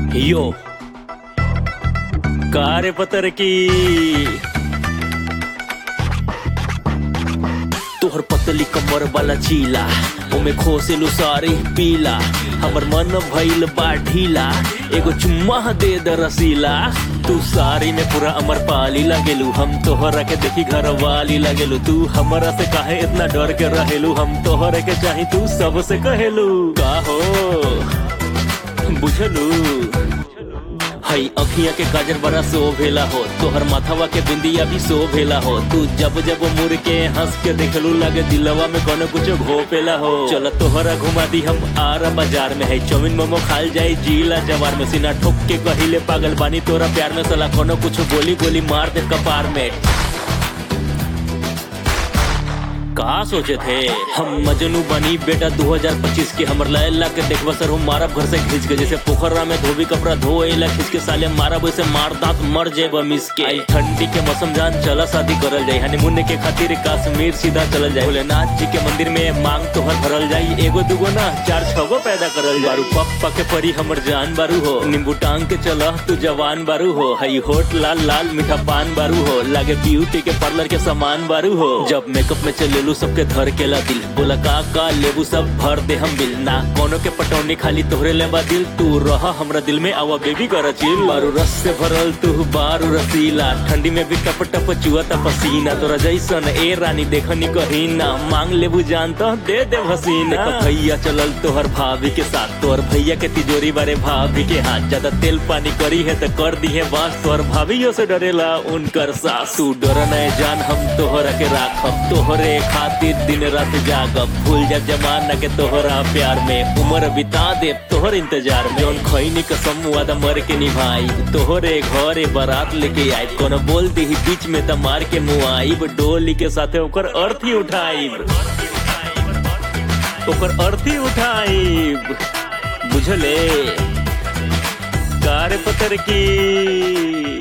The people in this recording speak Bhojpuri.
यो कार्य पतर की तोहर पतली कमर वाला चीला ओमे खोसेलु सारी पीला हमर मन भइल बा ढीला एगो चुम्मा दे द रसीला तू सारी में पूरा अमर पाली लगेलू हम तोहरा के देखी घर वाली लगेलू तू हमरा से काहे इतना डर के रहेलू हम तोहरे के चाही तू सबसे कहेलू का हो बुझलू हई अखिया के काजर बड़ा सो भेला हो तोहर माथवा के बिंदिया भी सो भेला हो तू जब जब मुड़ के हंस के देखलू लगे दिलवा में कोनो कुछ घोपेला हो चल तोहरा घुमा दी हम आरा बाजार में है चौमिन मोमो खाल जाई जीला जवार में सीना ठोक के कहिले पागल बानी तोरा प्यार में सला कोनो कुछ गोली गोली मार दे कपार में का सोचे थे हम मजनू बनी बेटा 2025 के हमर लैला के देखबा सर हम मारब घर से खींच के जैसे पोखरा में धोबी कपड़ा धोएला खींच के साले मारब वैसे मार दांत मर जाए मिस के आई ठंडी के मौसम जान चला शादी करल जाए हनीमून के खातिर कश्मीर सीधा चलल जाए भोलेनाथ जी के मंदिर में मांग तोहर भरल जाई एगो दुगो ना चार छगो पैदा करल जाए बारू पप्पा के परी हमर जान बारू हो नींबू टांग के चला तू जवान बारू हो हई होठ लाल लाल मीठा पान बारू हो लागे ब्यूटी के पार्लर के सामान बारू हो जब मेकअप में चलेलू सबके धर के ला दिल बोला का का लेबू सब भर दे हम बिल ना कोनो के पटौनी खाली तोहरे लेबा दिल तू रह हमरा दिल में आवा बेबी कर चिल बारू रस से भरल तू बारू रसीला ठंडी में भी टप टप चुआता पसीना तोरा जैसन ए रानी देखनी कहीं ना मांग लेबू जान तो दे दे हसीना देखो भैया चलल तोहर भाभी के साथ तोहर भैया के तिजोरी बारे भाभी के हाथ ज्यादा तेल पानी करी है तो कर दी है बास तोहर भाभीओ से डरेला उनकर सास तू डर नहीं जान हम तोहरा के राखब तोहरे खातिर दिन रात जागब भूल जा जमाना के तोहरा प्यार में उम्र बिता दे तोहर इंतजार में जौन खैनी कसम वादा मर के निभाई तोहरे घरे बारात लेके आई कोनो बोल दी बीच में त मार के मुआईब डोली के साथे ओकर अर्थी उठाईब ओकर अर्थी उठाईब बुझले कार्य पत्र की